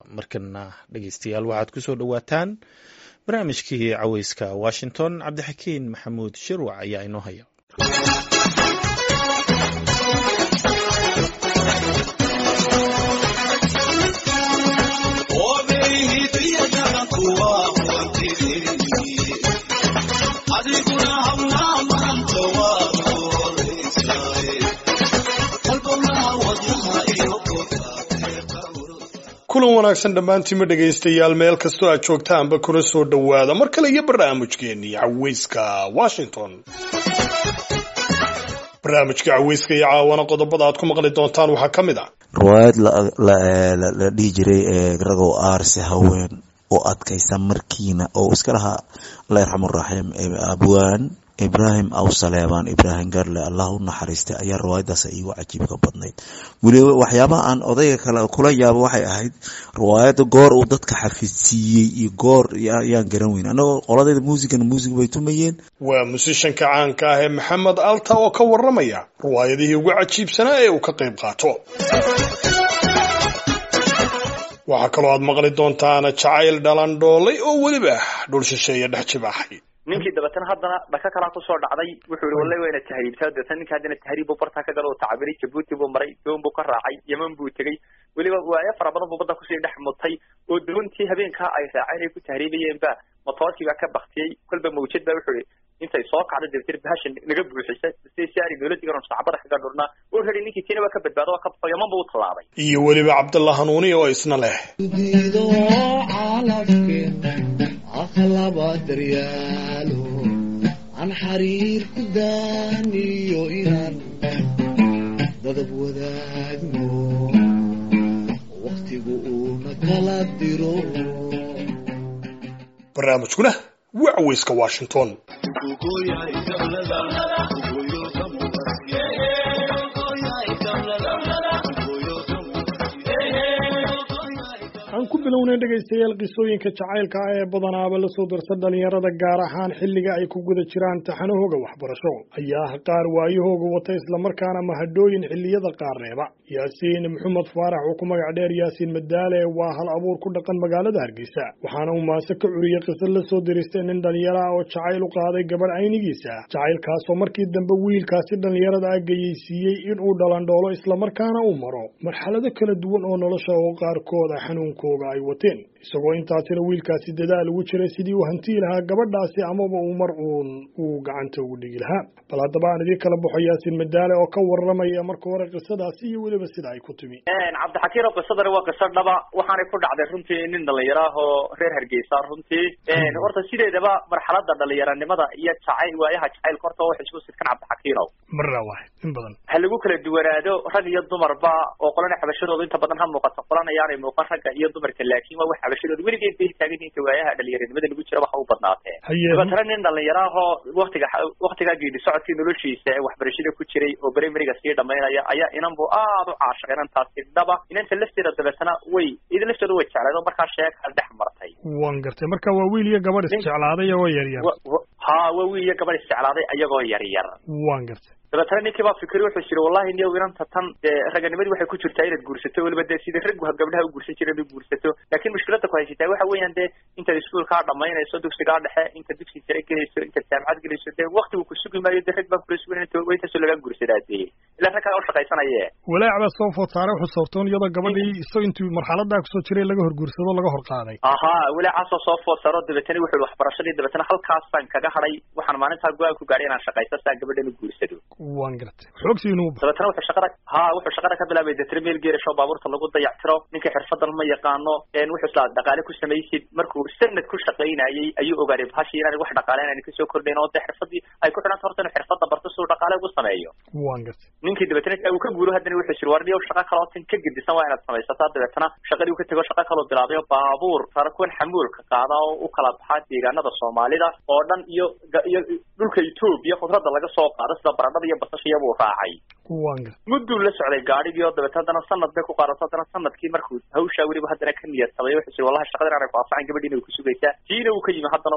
markana dhegeystayaal waxaad ku soo dhowaataan barnaamijkii caweyska washington cabdixakiin maxamuud shirwac ayaa inoo haya kulan wanaagsan dhammaantiinma dhegaystayaal meel kastoo aad joogtaanba kuna soo dhowaada mar kale iyo barnaamijkeennii caweyska washington barnaamijka caweyska iyo caawana qodobada aad ku maqli doontaan waxaa ka mid ah riwaayad la dhihi jiray ragow aarse haween oo adkaysa markiina oo iska lahaa alla yarxamuraxiim abwaan ibrahim aw saleebaan ibrahim garle allah u naxariistay ayaa riwaayadaas iigu cajiibka badnayd weliba waxyaabaha aan odayga kale kula yaabo waxay ahayd riwaayada goor uu dadka xafidsiiyey iyo goor ayaan garan weyn annagoo qoladayda muusigana muusig bay tumayeen waa musishanka caanka ah ee maxamed alta oo ka waramaya riwaayadihii ugu cajiibsanaa ee uu ka qayb qaato waxaa kaloo aad maqli doontaan jacayl dhalandhoolay oo weliba dhul shisheeye dhex jibaaxay ninkii dabeetana haddana dhaka kalaa kusoo dhacday wuxuu yihi wallahi waa ina tahriibtaa dabeetana ninka haddana tahriib buu bartaa ka galo tacabiray jabuuti buu maray doon buu ka raacay yeman buu tegey weliba waayo fara badan buu badda kusii dhex mutay oo doontii habeenkaa ay raaceen ay ku tahriibayeen ba motoorkii baa ka baktiyey kolba mawjad baa wuxuu ihi intay soo kacday dabeetana bahasha naga buuxisa si si aari dowladii garan sacbada kaga dhurnaa oo rari ninkii tiina waa ka badbaado waa ka baxo yaman buu u tallaabay iyo weliba cabdalla hanuuni oo isna leh akhlaba daryaalo aan xariir ku daaniyo inaan dadab wadaagno wakhtigu uuna kala diro barnaamijkuna waa caweyska washington aan ku bilownay dhegaystayaal qisooyinka jacaylka ah ee badanaaba la soo darsa dhalinyarada gaar ahaan xilliga ay ku guda jiraan taxanahooga waxbarasho ayaa ah qaar waayahooga wata islamarkaana mahadhooyin xilliyada qaar reeba yaasiin maxamed faarax oo ku magac dheer yaasiin madaale waa hal abuur ku dhaqan magaalada hargeysa waxaana uu maase ka curiyey qisad la soo diristay nin dhalinyaro ah oo jacayl u qaaday gabadh aynigiisa jacaylkaasoo markii dambe wiilkaasi dhalinyarada ah geyeysiiyey inuu dhalandhoolo islamarkaana uu maro marxalado kala duwan oo nolosha oo qaarkood ah xanuunkooga ay wateen isagoo intaasina wiilkaasi dadaal ugu jiray sidii uu hantii lahaa gabadhaasi amaba uu mar uun uu gacanta ugu dhigi lahaa bal haddaba aan idiin kala baxo yaasiin madaale oo ka waramaya marka hore qisadaasi iyo weliba sida ay ku timi cabdixakiin oo qisadani waa qiso dhaba waxaanay ku dhacday runtii nin dhalinyaro ah oo reer hargeysa runtii horta sideedaba marxalada dhalinyaranimada iyo jacayl waayaha jacaylka horta waxay isku sidkan cabdixakiinow marna waay in badan ha lagu kala duwanaado rag iyo dumarba oo qolana xabashadooda inta badan ha muuqato qolana ayaanay muuqan ragga iyo dumarka laakiin waa wax xabashadooda weligeed bay taagan inta waayaha dhalinyaranimada lagu jira waxa u badnaatee dabeetana nin dhalinyaro ahoo waktiga waktigaa geedi socodkii noloshiisa ee waxbarashada ku jiray oo brimariga sii dhamaynaya ayaa inan bu aada u caashaqay inantaasi dhaba inanta lafteeda dabeetana way ida laftooda way jecleed oo markaa sheeka dhex martay waan gartay marka waa wiil iyo gabadh isjeclaaday oo yaryar ha waa wiil iyo gabadh isjeclaaday ayagoo yaryar waan gartay dabeetana ninkii baa fikri wuxuu jiri wallahi niyow inanta tan dee raganimadii waxay ku jirtaa inaad guursato weliba dee sidii raggu gabdhaha u guursan jireen u guursato laakiin mushkilada ku haysataa waxa weeyaan dee intaad iskuolkaa dhamaynayso dugsigaa dhexe inta dugsi sare gelayso intaad jaamacad gelayso dee waktigu ku sugi maayo dee rag baan kula sugan waa intaasoo lagaa guursadaa dee ilaa rag kaa ushaqaysanaye walaac baa soo food saaray wuxuu soortoon iyadoo gabadhii isagoo intuu marxaladaa kusoo jiray laga hor guursado laga hor qaaday ahaa walaacaasoo soo food saaro dabeetana wuxuu waxbarashadii dabeetana halkaasaan kaga hadhay waxaan maalintaa go-aan ku gaadhay inaan shaqaysto saa gabadhan u guursado waan gartay xoogsiinuu dabeetana wuxuu shaqada ha wuxuu shaqada ka bilaabay deetana meel geerasho baabuurta lagu dayactiro ninka xirfadan ma yaqaano wuxuu islaa dhaqaale ku samaysid markuu sanad ku shaqaynayay ayuu ogaaday bahashii inaan wax dhaqaale inaan kasoo kordhayn oo dee xirfadii ay ku xidhanta horta inuu xirfada barto si uu dhaqaale ugu sameeyo waan gartay ninkii dabeetana uu ka guuro haddana wuxuu jiri war niyow shaqa kaloo tan ka gedisan waa inaad samaysataa dabeetana shaqadii uu ka tego shaqa kaloo bilaabay oo baabuur sara kuwan xamuulka qaada oo u kala baxaa deegaanada soomaalida oo dhan iyo iyo dhulka etoobiya khudradda laga soo qaado sida baradhada iyo basashiya buu raacay mudduu la socday gaadhigii oo dabeete haddana sanad bay ku qaadato haddana sanadkii markuu hawshaa weliba haddana ka niyad samay wuxuu jiri wallahi shaqadan aanay ku anfacan gabadhiina way ku sugaysaa tiina uu ka yimi haddana oo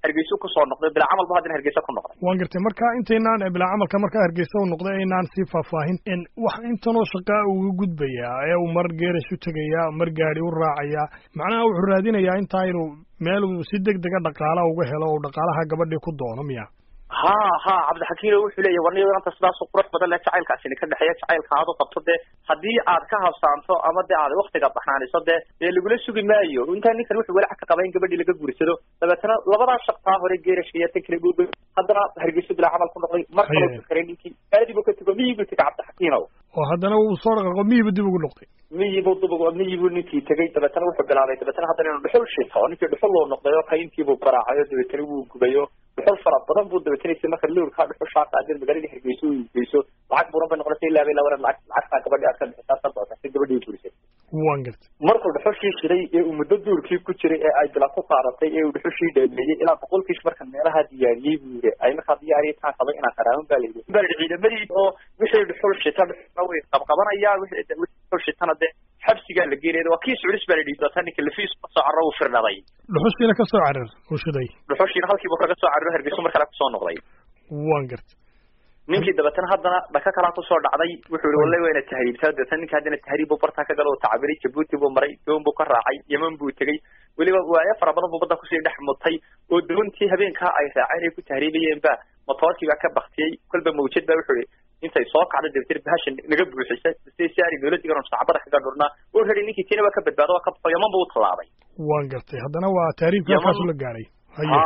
hargeysu kusoo noqday bilaa camal bu haddana hargeysa ku noqday waan gartay marka intaynaan bilaa camalka markaa hargeysa u noqday aynaan sii faahfaahin wax intanoo shaqaa uga gudbayaa ee uu mar geerash u tegayaa mar gaadi u raacayaa macnaha wuxuu raadinayaa intaa inuu meel uu si deg dega dhaqaala uga helo oo dhaqaalaha gabadhii ku doono miya ha ha cabdixakiino wuxuu leeyahy warniyo anta sidaasu qurux badan le jacaylkaasini ka dhexeeya jacaylka aad u qabto dee haddii aad ka habsaanto ama dee aad waktiga baxnaaniso dee dee lagula sugi maayo intaa ninkan wuxuu walac ka qaba in gabadhii laga guursado dabeetana labadaa shaqtaa hore geerashka iyo tan kale guuba haddana hargeyso bilaa camal ku noqday mar kaloo fakaray ninkii aadi buu ka tego miyi buu tegay cabdixakiinow oo haddana uu soo dhaqaaqo miyibu dib ugu noqday miyibu dib miyibuu ninkii tegey dabeetana wuxuu bilaabay dabeetana haddana inuu dhuxul shito ninkii dhuxul loo noqday oo kayntiibuu garaacay oo dabeetana wuu gubayo dhuxul fara badan buu dabeetanaysa marka lowrkaa dhuxushaa qaadeen magaaladii hargeyso uu geyso lacag buuran bay noqonaysa ilaa bay labaran lacag lacagtaa gabadhii aad ka bixisaa ka doonta si gabadhii guurisay waan gartay markuu dhuxushii shiday ee uu muddo duurkii ku jiray ee ay bila ku qaadatay ee uu dhuxushii dhameeyey ilaa boqolkiis marka meelaha diyaariyey buu yiri ay markaa diyaariyay taan qabay inaan qaraaban baa layidhi baa layidhi ciidamadii oo wixii dhuxul shita dhuxulna way qabqabanayaan wixii dhuxul shitana dee xabsigaa la geenaya waa kii suculis baa la yidhi dootaa ninka lafiis kasoo carro uu firnaday dhuxushiina kasoo carar uu shiday dhuxushiina halkiibu kaga soo cararo hargeyso mar kale kusoo noqday waan gartay ninkii dabeetana haddana dhaka kalaa kusoo dhacday wuxuu yihi wallahi wayna tahriibtaa dabeetana ninka haddana tahriib buu bartaa ka galo oo tacabiray jabuuti buu maray doon buu ka raacay yeman buu tegey weliba waayo fara badan buu badda kusii dhex mutay oo doontii habeenkaa ay raaceen ay ku tahriibayeen ba motoorkii baa ka baktiyey kolba mawjad ba wuxuu yihi intay soo kacda dabeetana bahasha naga buuxisay si si ari dowladii garon sacbada kaga dhurnaa oo rari ninkii tiina waa ka badbaado waa ka baxo yaman buu u tallaabay waan gartay haddana waa tahriibka halkaasu la gaadhay haye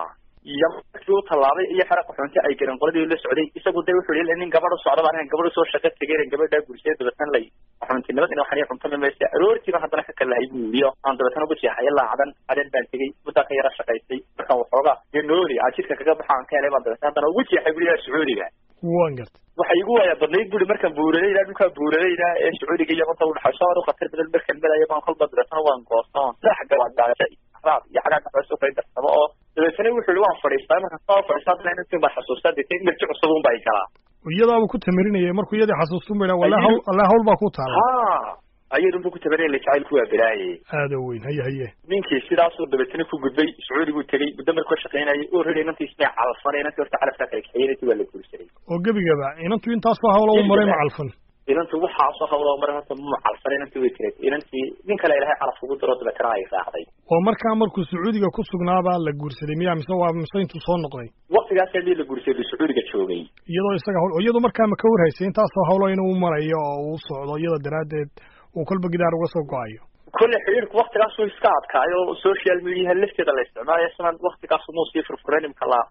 yaman markii u tallaabay iyo xera qaxoonti ay garan qoladii la socday isagu de wuxuu yihi nin gabadh u socda baan gabadh usoo shaqo tegeen gabadhaa gursiyay dabeetana lay qaxoontinimad ina waxaan cuntama maysa aroortiiba haddana ka kalahay buu yidhi aan dabeetana ugu jeexaya laacadan caden baan tegey muddaa ka yara shaqaystay markaan waxoogaa iyo nooli aan jidka kaga baxa aan ka helay baan dabeetana haddana ugu jeexay buri sacuudiga waan gartay waxay igu waaya badnayd buri markaan buuradayda dhulkaa buuradayda ee sacuudiga iyo manta udhaxayso aad u khatar badan markaan melaya baan kolba dabeetana waan goosta oon sax gawaagaasha raad iyo cagaag dhaxayso kay darsamo oo dabeetana wuxuu yihi waan fadhiistaa markaan saa fadhiistaa haddana inantiin baan xasuustaa deetay enerji cusub un baa i galaa iyadaabuu ku tamirinayay markuu iyadii xasuustun ba wala hawl alla hawl baa ku taala ha ayadun buu ku tabarinaya jacaylku waa balaaye aada weyn haye haye ninkii sidaasuu dabeetana ku gudbay sacuudi buu tegey muddo markuu ka shaqaynayay oo rari inantii ismay calfanay inantii horta calafkaa kala kaxeeyey inantii waa la guursaday oo gebigaba inantu intaasoo hawlo u maray ma calfan inantu waxaasoo hawlo maray horta ma calfanay inantii way tiray inantii nin kale ilahay calaf ugu diro dabeetana ay raacday oo markaa markuu sacuudiga ku sugnaabaa la guursaday miya mise waa mise intuu soo noqday waktigaas hadii la guursaday sacuudiga joogay iyadoo isaga hawl iyadoo markaa ma ka warhaysay intaasoo hawlo inuu marayo oo uu socdo iyada daraaddeed uu kolba gidaar uga soo go-ayo kolle xiriirku waktigaas uu iska adkaayo social mediaha lafteeda la isticmaalayo isna waktigaas muu sii furfuran imka la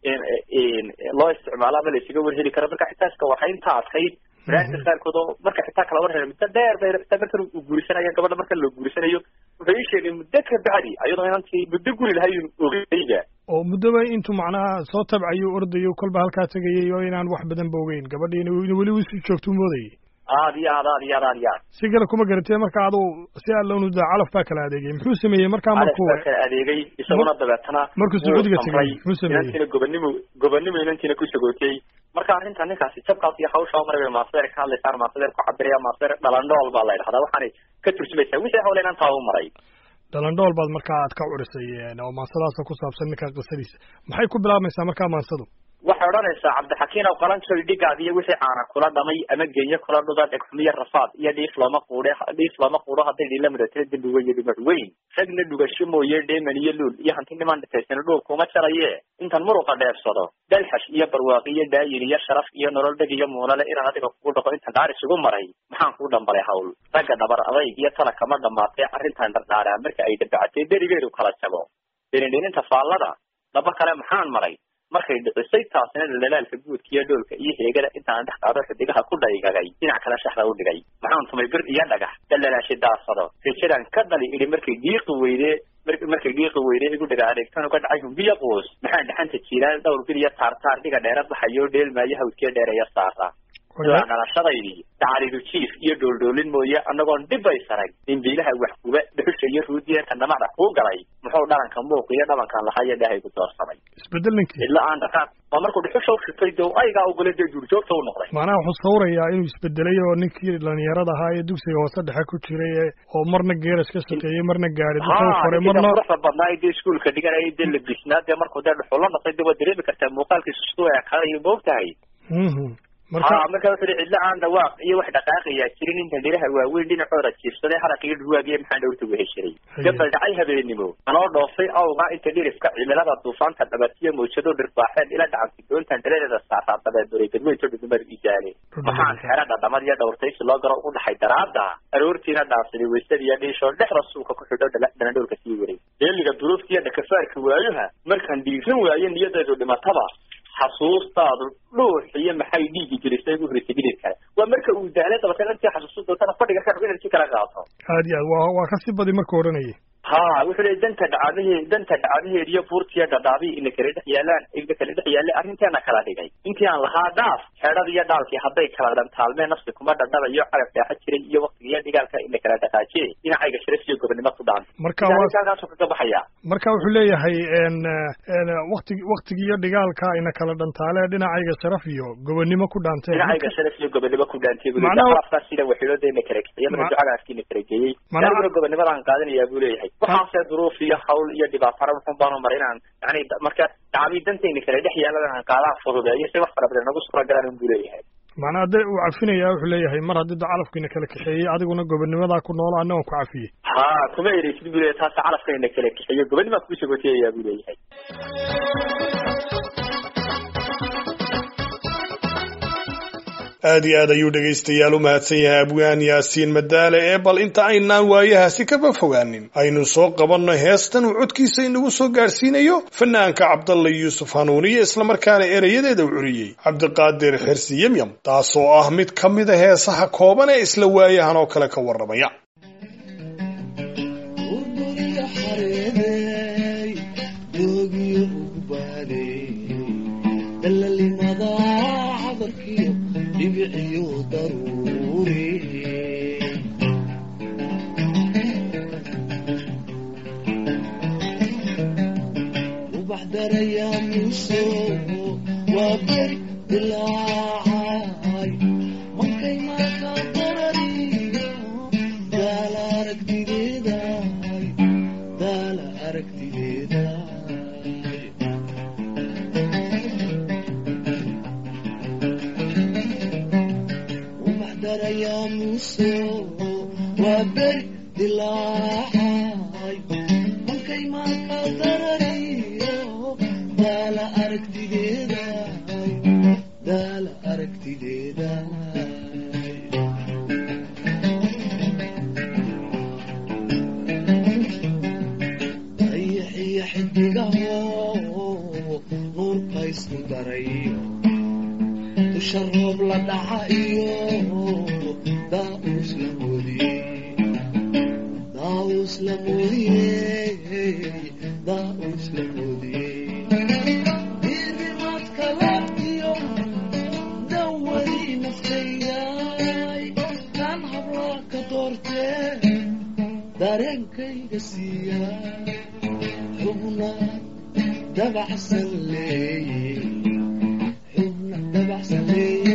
loo isticmaalo ama la isaga warheli karo marka xitaa iska warhaynta adkayd banaadka qaarkood oo marka xitaa kala war helo muddo dheer bay xitaa markan uu guurisanayo gabadha marka la guurisanayo wuxuu ii sheegay muddo ka bacdi ayadoo inantii muddo guri lahay ogeyga oo muddoba intuu macnaha soo tabcayo ordayo kolba halkaa tegayay oo inaan wax badan ba ogeyn gabadhii in weli usii joogtuu moodayay aad iyo aad aad iyo aad aad iyo aad si kale kuma garatee marka adu si allonu da calaf baa kala adeegay muxuu sameeyey markaa markuu calaf baa kala adeegay isaguna dabeetana markuu sacuudiga tegay muxuu sameeyey inantiina gobonimo gobonimo inantiina ku sagootiyey marka arrinta ninkaasi jabkaas iyo hawshaa maray bay maasadeer ka hadlaysaa maasadeer ku cabiraya maasadeer dhalandhool baa la yidhahdaa waxaanay ka turjumaysaa wixii hawle inantaa u maray dhalandhool baad markaa aad ka curisay oo maansadaasa ku saabsan ninkaa qisadiisa maxay ku bilaabmaysaa markaa maansadu waxay odhanaysaa cabdixakiin aw qalanjoy dhigaad iyo wixii caana kula dhamay ama geenyo kula dhuda dhegxumiyo rafaad iyo dhiif looma quudhe dhiif looma quudho hadday dhiila mudatira dembi weyn iyo dhumar weyn ragna dhugasho mooye dheeman iyo luul iyo hanti niman dhitaysana dhuul kuma jaraye intan muruqa dheebsado dalxash iyo barwaaqi iyo daayin iyo sharaf iyo nolol dheg iyo muunale inaan adiga kugu dhaqo intan dhaar isugu maray maxaan kuu dhambalay hawl ragga dhabar adayg iyo tala kama dhamaatay arrintan dhardhaaraa marka ay dabacatay berigeedu kala jago dhenindheninta faallada dhaba kale maxaan maray markay dhicisay taasina dhalaalka guudka iyo dhoolka iyo heegada intaan dhex qaado xidigaha ku dhaygagay dhinac kale shaxda u dhigay maxaan tumay bir iyo dhagax dhalalaashay daasado rijadan ka dhali idhi markay dhiiqi weyde markay dhiiqi weyde igu dhaga adeegtan uga dhacay humbiyo quus maxaan dhaxanta jiiraan dhowr bil iyo taartaar dhiga dheera baxayo dheelmaayo hawdkee dheereeya saara ilaa dhalashadaydii dacalidu jiif iyo dhooldhoolin mooye annagoon dhibbay sarag dimbiilaha waxguba dhuxusha iyo ruudiyeerka dhamacda kuu galay muxuu dhalanka muuq iyo dhabankan lahaa iyo dhaahay ku doorsamay isbedel ninkii cidla aan dhaqaaq waa markuu dhuxusha u shitay dee aygaa ogole dee duurjoogta u noqday macnaha wuxuu sawirayaa inuu isbedelay oo ninkii dhalinyarada ahaa ee dugsiga hoose dhexe ku jiray ee oo marna geeras ka shaqeeyey marna gaari dadka u koray marna quruxda badnaa dee iskuolka dhiganaya dee labisnaa dee markuu dee dhuxul la noqday dee waad dareemi kartaa muuqaalkiisu siduu ekaaday moog tahay Mhm. marka ha marka wuxuu cidla aan dhawaaq iyo wax dhaqaaqayaa jirin inta dhiraha waaweyn dhinacooda jiifsaday haraq iyo dhuwaagiyo maxaa dhowrta weheshiray gabal dhacay habeenimo anoo dhoofay awga inta dhirifka cimilada duufaanta dhabatiyo mawjado dhirbaaxeen ila dhacantay doontan dhaladeeda saaraa dabeeduray dadweynto dhudumar ijaane waxaan xera dhadhamad iyo dhowrtaysi loo galo ugu dhaxay daraada aroortiina dhaafsaday waysada iyo dhiishoo dhexda suuka ku xidho dhala- dhanadhowrka sii waray deeliga duruufta iyo dhakafaarka waayaha markaan dhiiran waayo niyadeedu dhimataba xasuustaadu dhuux iyo maxay dhiigi jirisay ugu horeysay dhididkale waa marka uu daalay dabateen intii xasuustu doontana fadhiga ka rabo inaad si kala qaato aad iyo aad waa waa kasii badi markuu odhanayay ha wuxuu leeyay danta dhacdahe danta dhacdaheed iyo buurtiya dhadhaabii ina kala dhex yaalaan ina kala dhex yaallay arrinteena kala dhigay intii aan lahaa dhaaf xeedhada iyo dhaalkii hadday kala dhantaalmeen nafsi kuma dhadhabayo carab dheexa jiray iyo waktiga iyo dhigaalka ina kala dhaqaajiye dhinacayga sharaf iyo gobonimo ku dhaantay marka waa halkaasuu kaga baxaya marka wuxuu leeyahay n n waktigi waktigi iyo dhigaalka ina kala dhantaale dhinacayga sharaf iyo gobonimo ku dhaanteen dhinacayga sharaf iyo gobonimo ku dhaantay buu Macnaha- leeyahay sida waxiilooda ina kala kiciya Ma- mana ducagaasi ina kala geeyey Macnaha- aniguna gobonnimadaan qaadanayaa buu leeyahay waxaase duruuf iyo hawl iyo dhibaatana wuxun baanu maray inaan yani da- marka dacbii dantayna kala dhex yaalan aan qaadaan fududeeyo si wax fara badan nagu suura galaan buu leeyahay macnaha de uu cafinaya wuxuu leeyahay mar haddii da calafkiina kala kaxeeyey adiguna gobonimadaa ku nool anna waan ku cafiyey ha kuma ereysid buu leeyahay taas calafka ina kala kixiyo gobonnimaa kuu sagootiyayaa buu leeyahay aad iyo aad ayuu dhegaystayaal u mahadsan yahay abwaan yaasiin madaale ee bal inta aynaan waayahaasi kaba fogaanin aynu soo qabanno heestan uu codkiisa inagu soo gaadhsiinayo fanaanka cabdalla yuusuf hanuuniye islamarkaana erayadeeda u curiyey cabdiqaadir xirsi yemyam taasoo ah mid ka mida heesaha kooban ee isla waayahan oo kale ka warramaya burburiyo xareeday doogiyo ugbaadey dalalimada cadarkiyo dhibiciyo daruuri ubax daraya muso waa beri dilaacay markay marka darariyo daala aragtideeday daala aragtideeday ubax daraya muso waa beri dilaacay markay marka darariyo daala aragtideeday daala aragtideeday dayaxiyo xidigaho nuurka isku darayo dusha roob la dhaca iyo daa'us la moodiye daa'us la moodiye daa'us la moodiye diirimaadka laabtiyo dawadii naftayay kan hablaa ka doortee dareenkayga siiya xubna dabacsan leeye xubna dabacsan leeye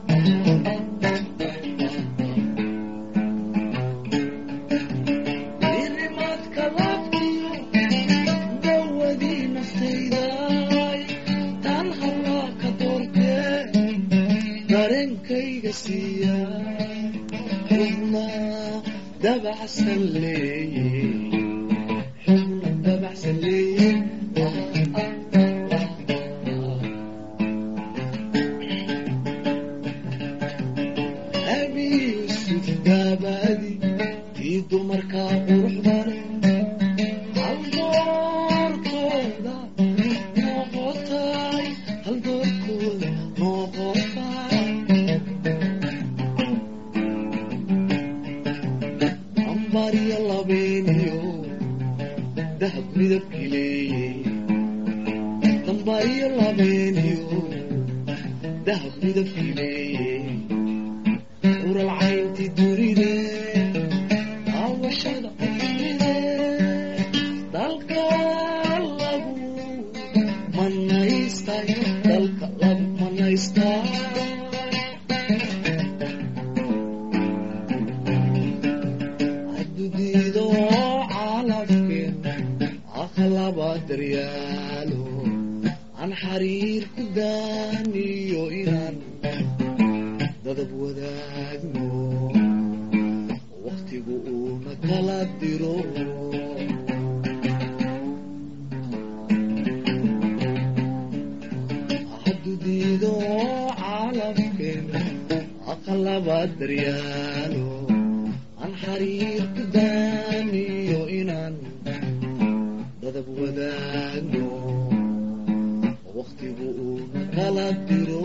diirimaadka laabtiyo dawadii naftayday tan hablaa ka doortee dareenkayga siiya xubna dabacsan leeye xubna dabacsan leeye abi yusuf gaabadi tii dumarkaa quruxda leh hal doorkooda noqotay hal doorkooda noqotay ambariyo labeeniyo dahab midabkii leeye dambariyo labeeniyo dahab midabkii leeye ural caynti duride daawashada qofride dalka lagu mana aqalaba daryaalo aan xariir ku daaniyo inaan dadab wadaagno waqtigu uuna kala diro hadudiido caalamkeen aqalaba daryaalo aan xariir ku daaniyo inaan dadab wadaagno waqtigu uuna kala diro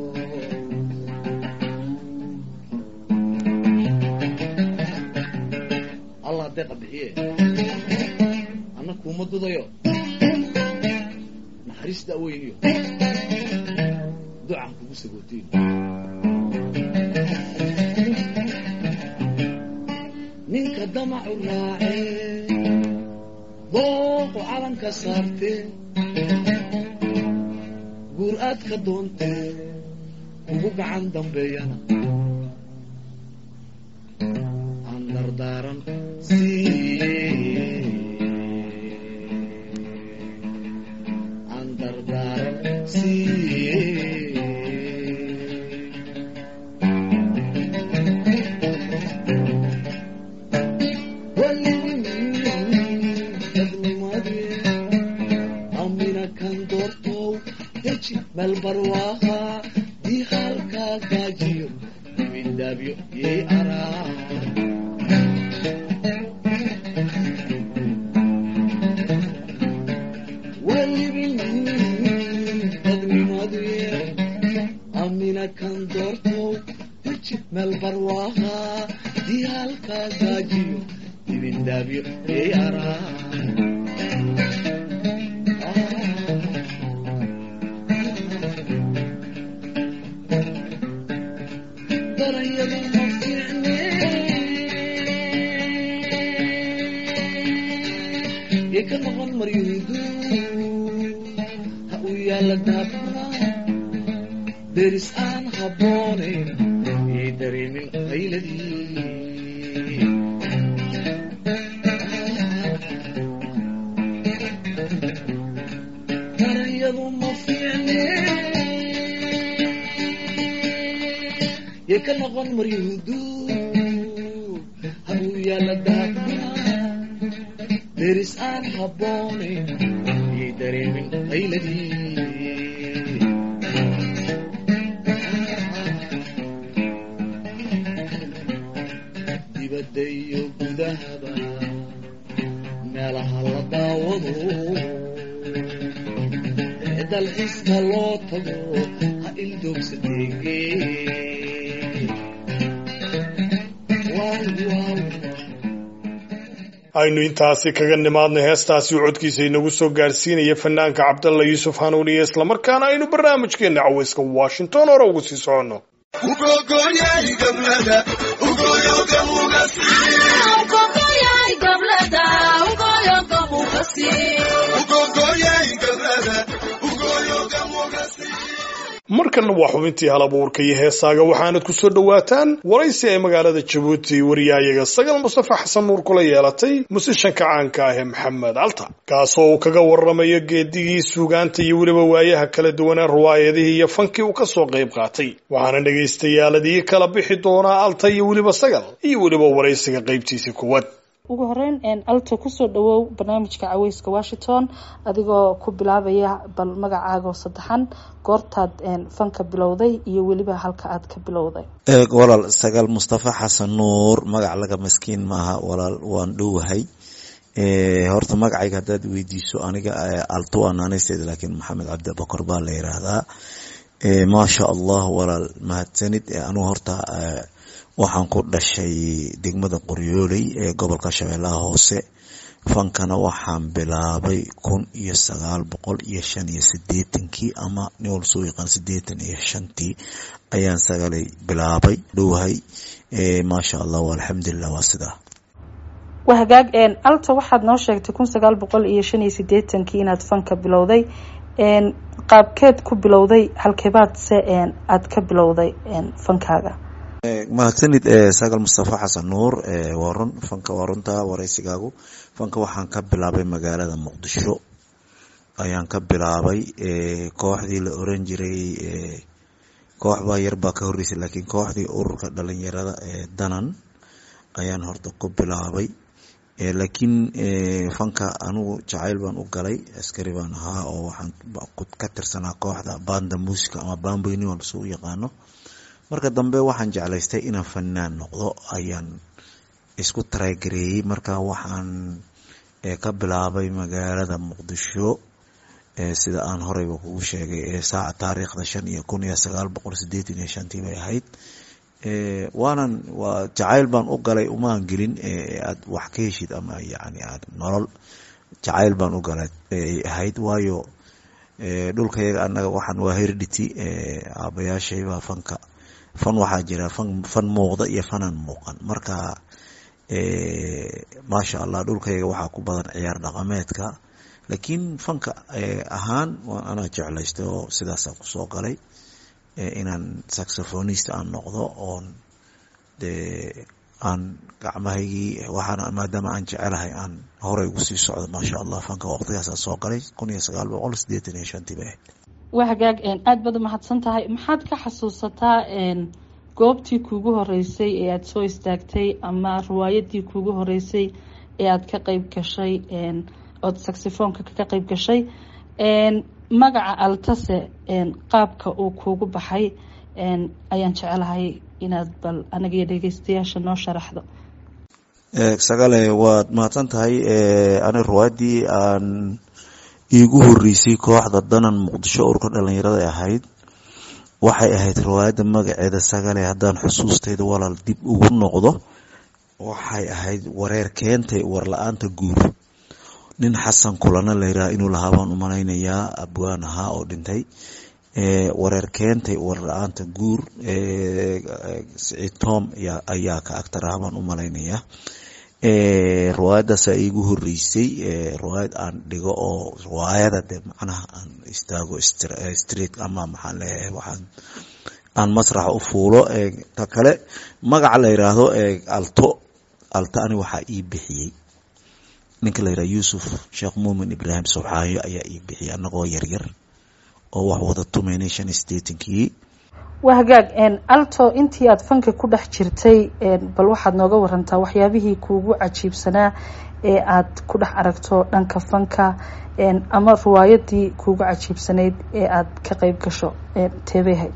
allah deeqa bixiye anna kuuma dudayo naxariis da'weyniyo ducaan kugu sagootiin ninka damacu raacee dooqu calanka saartee guur aad ka doontee ugu gacan dambeeyana aan dardaaran sii aan dardaaran sii amina kan doortow deji meel barwaaqa dii halkaa gaajiyo dimindaabyo yay araa walibin dadnimadye amina kan doortow deji meel barwaaqa dii halkaa gaajiyo dimindaabyo yay araa darayadu ma fiicne yay ka noqon maryuudu ha u yaalla daabra deris aan habboonayn yay dareemin qayladii darayadu ma fiicne yay ka noqon maryuudu ha uu yaalla daabra deris aan habboonayn yay dareemin qayladii dibadda iyo gudahaba meelaha la daawado ee dalxiiska loo tago ha ildoogsadeege waaw waaw aynu intaasi kaga nimaadno heestaasi uu codkiisa inagu soo gaarsiinaya fanaanka cabdalla yuusuf hanuuniye islamarkaana aynu barnaamijkeena caweyska washington hore ugu sii soconno markanna waa xubintii halabuurka iyo heesaaga waxaanad ku soo dhowaataan waraysi ay magaalada jabuuti wariyaayaga sagal mustafa xasan nuur kula yeelatay musishanka caanka ah ee maxamed alta kaasoo uu kaga warramayo geedigii suugaanta iyo weliba waayaha kala duwanee riwaayadihii iyo fankii uu kasoo qayb qaatay waxaana dhagaystayaaladii kala bixi doonaa alta iyo weliba sagal iyo weliba waraysiga qaybtiisii kuwad ugu horeyn alto kusoo dhawow barnaamijka caweyska washington adigoo ku bilaabaya bal magacaagoo saddexan goortaad fanka bilowday iyo weliba halka aad ka bilowday walaal sagaal mustafa xasan nuur magac laga maskiin maaha walaal waan dhowahay horta magacayga haddaad weydiiso aniga alto waa naanaysteeda laakiin maxamed cabdi bakor baa la yiraahdaa maasha allah walaal mahadsanid anugu horta waxaan ku dhashay degmada qoryooley ee gobolka shabeellaha hoose fankana waxaan bilaabay kun iyo sagaal boqol iyo shan iyo sideetankii ama nin wal soo yaqaan sideetan iyo shantii ayaan sagalay bilaabay dhowahay maasha allah alxamdulilah waa sidaa waa hagaag alta waxaad noo sheegtay kun sagaal boqol iyo shan iyo sideetankii inaad fanka bilowday qaabkeed ku bilowday halkeebaad se aad ka bilowday fankaaga mahadsanid sagal mustafa xasan nuur waa run fanka waa runta waraysigaagu fanka waxaan ka bilaabay magaalada muqdisho ayaan ka bilaabay kooxdii la oran jiray koox baa yar baa ka horreysay laakiin kooxdii ururka dhalinyarada ee danan ayaan horta ku bilaabay laakiin fanka anigu jacayl baan u galay askari baan ahaa oo waxaan ka tirsanaa kooxda banda musica ama bamboyni oo lasuu yaqaano marka dambe waxaan jeclaystay inaan fanaan noqdo ayaan isku taraygareeyey marka waxaan ka bilaabay magaalada muqdisho sida aan horeyba kugu sheegay saaca taariikhda shan iyo kun iyo sagaal boqol sideetan iyo shantii bay ahayd waanan waa jacayl baan u galay umaan gelin aad wax ka heshid ama yani aad nolol jacayl baan u galay ahayd waayo dhulkayaga anaga waxaan waa heredity aabayaashaybaa fanka fan waxaa jira fan fan muuqda iyo fanaan muuqan marka maasha allah dhulkayga waxaa ku badan ciyaar dhaqameedka laakiin fanka ahaan waa anaa jeclaystay oo sidaasaan kusoo galay inaan saxophonist aan noqdo oon dee aan gacmahaygii waxaana maadaama aan jecelahay aan horey ugu sii socdo maasha allah fanka waqtigaasaan soo galay kun iyo sagaal boqol sideetan iyo shantii bay ahayd waa hagaag aada baad umahadsan tahay maxaad ka xasuusataa goobtii kuugu horeysay ee aada soo istaagtay ama riwaayadii kuugu horeysay ee aada ka qeyb gashay ood saxifoonka ka qeyb gashay magaca altase qaabka uu kuugu baxay ayaan jecelahay inaad bal anaga iyo dhegeystayaasha noo sharaxdo sagale waad mahadsan tahay ani riwaayadii aan iigu horeysay kooxda danan muqdisho urka dhalinyarada ahayd waxay ahayd riwaayadda magaceeda sagale haddaan xusuustayda walaal dib ugu noqdo waxay ahayd wareer keentay war la-aanta guur nin xasan kulana layiraha inuu lahaa baan umalaynayaa abwaan ahaa oo dhintay wareer keentay war la-aanta guur siciid tom ayaa ka agtar ah baan umalaynayaa riwaayadaasa iigu horeysay riwaayad aan dhigo oo riwaayada de macnaha aan istaago street ama maxaan leeyahay waxaan aan masraxa u fuulo ta kale magaca la yiraahdo alto alto ani waxaa ii bixiyey ninka la yiraha yuusuf sheekh muumin ibraahim subxaayo ayaa ii bixiyay anagoo yaryar oo wax wada tumaynay shan iyo sideetankii waa hagaag alto intii aada fanka ku dhex jirtay bal waxaad nooga warantaa waxyaabihii kuugu cajiibsanaa ee aada ku dhex aragto dhanka fanka ama riwaayadii kuugu cajiibsanayd ee aada ka qeyb gasho teebehay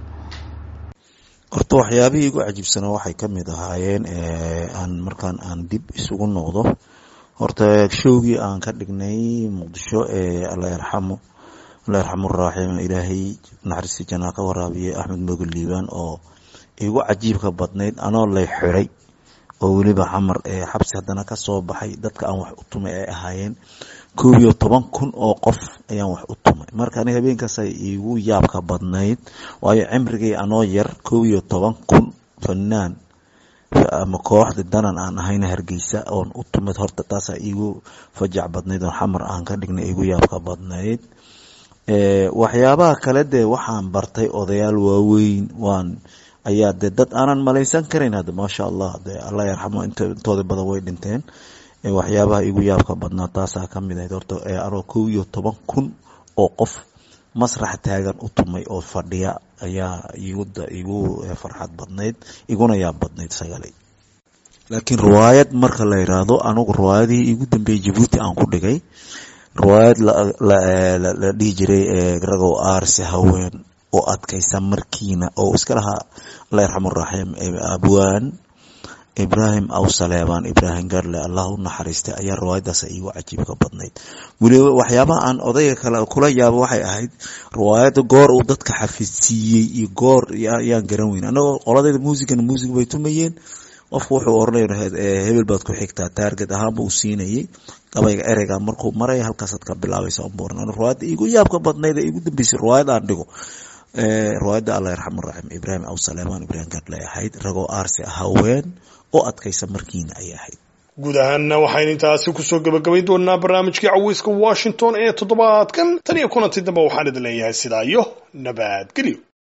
horta waxyaabihii igu cajiibsanaa waxay kamid ahaayeen aan markaan aan dib isugu noqdo horta showgii aan ka dhignay muqdisho ee alla yarxamo alla yarxamu raaxim ilaahay naxariistii janaa ka waraabiyey axmed moga liibaan oo igu cajiibka badnayd anoo lay xiray oo weliba xamar xabsi haddana kasoo baxay dadka aan wax u tumay ay ahaayeen koob iyo toban kun oo qof ayaan wax u tumay marka ani habeenkaasay igu yaabka badnayd waayo cimrigay anoo yar koob iyo toban kun fanaan ama kooxda danan aan ahayna hargeysa oon u tumid horta taasaa iigu fajac badnayd oo xamar aan ka dhignay igu yaabka badnayd waxyaabaha kale dee waxaan bartay odayaal waaweyn waan ayaa de dad aanan malaysan karan hadda maasha allah de allah yarxamo intooda badan way dhinteen waxyaabaha igu yaabka badnaa taasaa kamid ahayd horta anoo kow iyo toban kun oo qof masrax taagan u tumay oo fadhiya ayaa igu farxad badnayd iguna yaab badnayd sagale laakiin riwaayad marka la yiraahdo anigu riwaayadihii igu dambeeyey jabuuti aan ku dhigay riwaayad la dhihi jiray ragow aarsi haween oo adkaysa markiina oo iska lahaa alla yarxamu raxiim abwaan ibraahim aw saleebaan ibraahim garle allah u naxariistay ayaa riwaayadaas iigu cajiibka badnayd weliba waxyaabaha aan odayga kale kula yaabo waxay ahayd riwaayada goor uu dadka xafidsiiyey iyo goor yaan garan weyn anagoo qoladayda muusigana muusig bay tumayeen qofku wuxuu oranay hebel baad ku xigtaa taarget ahaanba uu siinayay gabayga ereyga markuu maray halkaasaad ka bilaabaysa umbuuran riwaayada iigu yaabka badnayd ee igu dambeysay riwaayad aan dhigo riwaayadda allah yarxamu raxiim ibraahim aw saleemaan ibraahim garle ahayd ragoo aarsi haween oo adkaysa markiina ayay ahayd guud ahaanna waxaynu intaasi kusoo gabagabayn doonaa barnaamijkii caweyska washington ee toddobaadkan tan iyo kulanti dambe waxaan idin leeyahay sidaa iyo nabadgelyo